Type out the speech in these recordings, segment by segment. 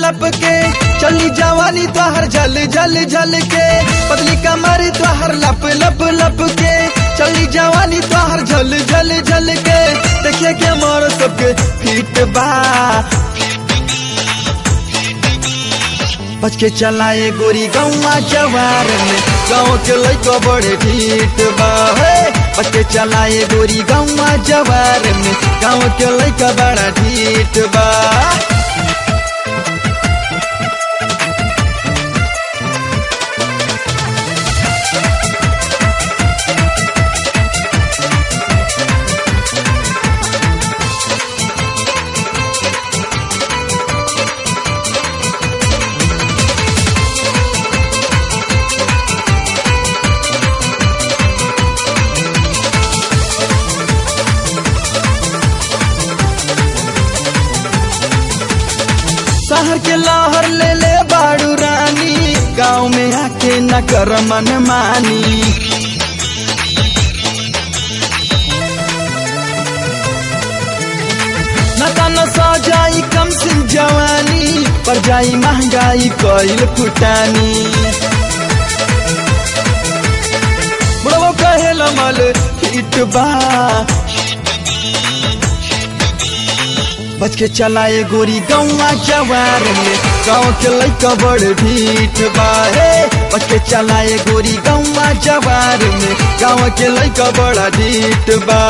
लप के चली जवानी तोहर झल झल झल के पतली कमर तोहर लप लप लप के चली जवानी तोहर झल झल झल के देखिए के मोर सबके फिट बा बच के चलाए गोरी गौवा जवार में गाँव के लैको बड़े ढीठ बा हे बच के चलाए गोरी गौवा जवार में गाँव के लैका बड़ा ढीठ बा शहर के लहर ले ले बाड़ू रानी गाँव में आके न कर मन मानी न तन सो जाई कम सिंह जवानी पर जाई महंगाई कोइल फुटानी बुढ़ो कहे लमल हिट बा बच के चलाए गोरी गौवा जवार में गाँव के लैका बड़ ढीठ बा हे बच के चलाए गोरी गौवा जवार में गाँव के लैका बड़ा ढीठ बा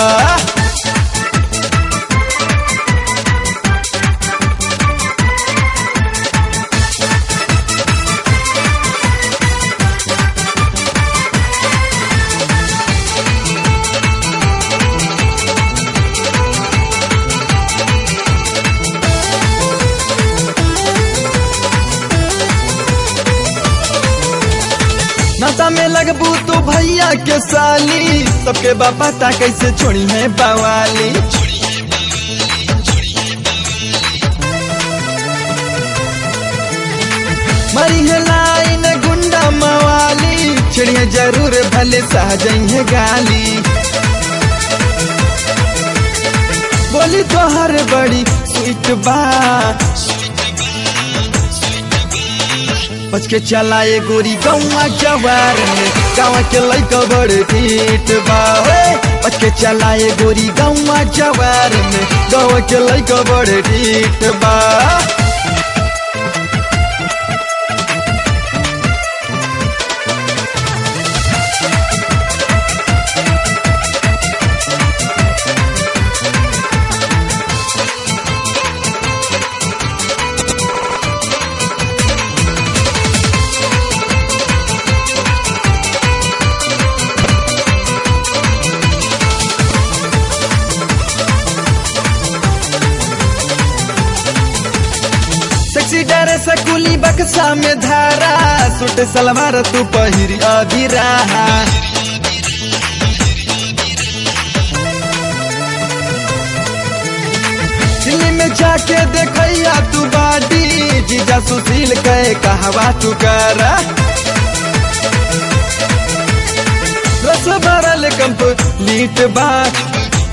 नाता में लगबू तो भैया के साली सबके बापा ता कैसे छोड़ी है बवाली मरी है लाइन गुंडा मवाली चिड़िया जरूर भले सहजई है गाली बोली तो हर बड़ी स्वीट बा बच के चलाए गोरी गौवा जवार में गाँव के लैका बड़ ठीक बा हे बच के चलाए गोरी गौवा जवार में गाँव के लैका बड़ ठीक बा सेक्सी डरे सकुली बक्सा में धारा सूट सलवार तू पहिरी अभी रहा दिल्ली में जाके देखैया तू बाडी जीजा सुशील कहे कहवा तू करा रस भरल कंप्लीट बाट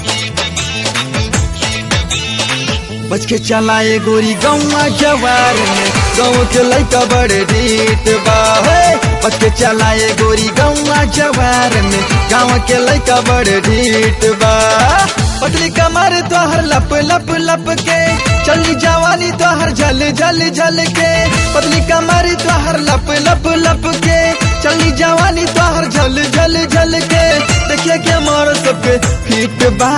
बच के चलाए गोरी गौवा जवार में गाँव के लैका बड़े ढीठ बा हे बच के चलाए गोरी गौवा जवार में गाँव के लैका बड़े ढीठ बा पतली कमर तोहर लप लप लप के चली जवानी तोहर झल झल झल के पतली कमर तोहर लप लप लप के चली जवानी तोहर झल झल झल के देखिए के मोर सबके फिट बा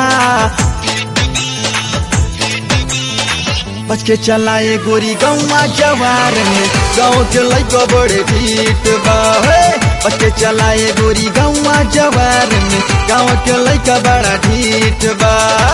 बच के चलाए गोरी गौवा जवार में गाँव के लैको बड़े ठीक बा हे बच के चलाए गोरी गौवा जवार में गाँव के लैका बड़ा ठीक बा